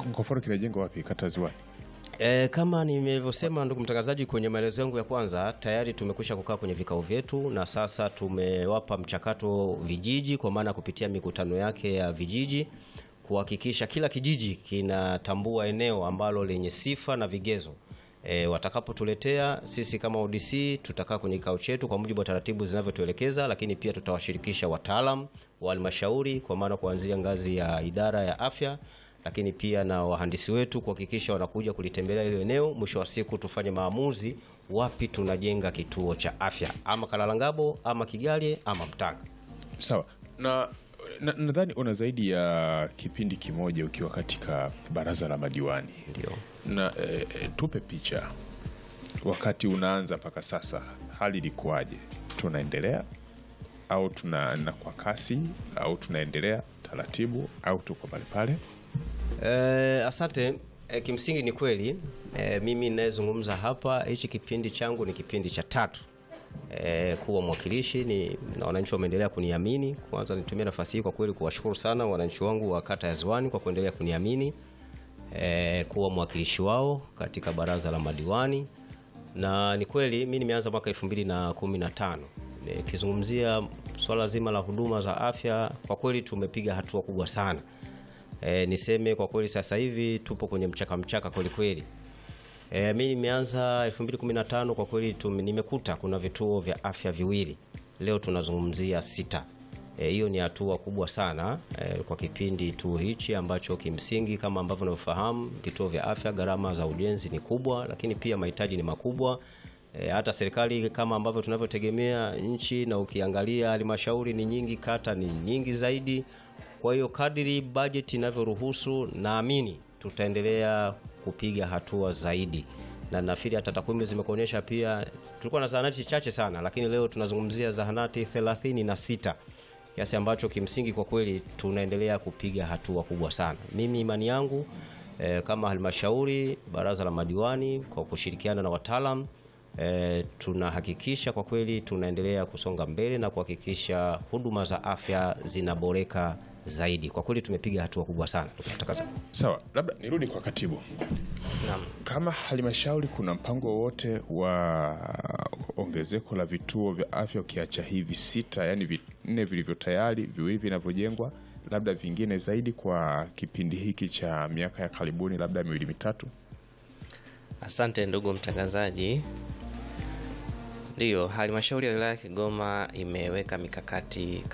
Ngoforo kinajengwa wapi? Kata Ziwani. E, kama nilivyosema ndugu mtangazaji, kwenye maelezo yangu ya kwanza, tayari tumekwisha kukaa kwenye vikao vyetu na sasa tumewapa mchakato vijiji, kwa maana kupitia mikutano yake ya vijiji kuhakikisha kila kijiji kinatambua eneo ambalo lenye sifa na vigezo. E, watakapotuletea sisi kama ODC tutakaa kwenye kikao chetu kwa mujibu wa taratibu zinavyotuelekeza, lakini pia tutawashirikisha wataalam wa halmashauri kwa maana kuanzia ngazi ya idara ya afya lakini pia na wahandisi wetu kuhakikisha wanakuja kulitembelea hilo eneo. Mwisho wa siku tufanye maamuzi wapi tunajenga kituo cha afya, ama Kalalangabo ama Kigalye ama Mtanga. Sawa na na- nadhani una zaidi ya kipindi kimoja ukiwa katika baraza la madiwani Ndio. na e, e, tupe picha wakati unaanza mpaka sasa, hali ilikuwaje? Tunaendelea au tunaenda kwa kasi au tunaendelea taratibu au tuko pale pale? Eh, asante. Eh, kimsingi ni kweli eh, mimi ninayezungumza hapa, hichi kipindi changu ni kipindi cha tatu eh, kuwa mwakilishi ni, na wananchi wameendelea kuniamini. Kwanza nitumie nafasi hii kwa kweli kuwashukuru sana wananchi wangu wa kata ya Ziwani kwa kuendelea kuniamini eh, kuwa mwakilishi wao katika baraza la madiwani, na ni kweli mi nimeanza mwaka 2015 nikizungumzia swala zima la huduma za afya, kwa kweli tumepiga hatua kubwa sana. E, niseme kwa kweli sasa hivi tupo kwenye mchaka mchaka kweli kweli. E, mi nimeanza 2015 kwa kweli tum, nimekuta kuna vituo vya afya viwili, leo tunazungumzia sita. E, hiyo ni hatua kubwa sana e, kwa kipindi tu hichi ambacho kimsingi kama ambavyo unavyofahamu vituo vya afya gharama za ujenzi ni kubwa, lakini pia mahitaji ni makubwa. E, hata serikali kama ambavyo tunavyotegemea nchi, na ukiangalia halmashauri ni nyingi, kata ni nyingi zaidi. Kwa hiyo kadiri bajeti inavyoruhusu, naamini tutaendelea kupiga hatua zaidi, na nafikiri hata takwimu zimekuonyesha pia. Tulikuwa na zahanati chache sana, lakini leo tunazungumzia zahanati 36 kiasi ambacho kimsingi kwa kweli tunaendelea kupiga hatua kubwa sana. Mimi imani yangu eh, kama halmashauri, baraza la madiwani kwa kushirikiana na wataalam eh, tunahakikisha kwa kweli tunaendelea kusonga mbele na kuhakikisha huduma za afya zinaboreka zaidi. Kwa kweli tumepiga hatua kubwa sana ndugu mtangazaji. Sawa, labda nirudi kwa katibu. Naam. Kama halmashauri kuna mpango wowote wa ongezeko la vituo vya afya ukiacha hivi sita, yani vinne vilivyo tayari, viwili vinavyojengwa, labda vingine zaidi kwa kipindi hiki cha miaka ya karibuni, labda miwili mitatu? Asante ndugu mtangazaji. Ndiyo, halmashauri ya wilaya ya Kigoma imeweka mikakati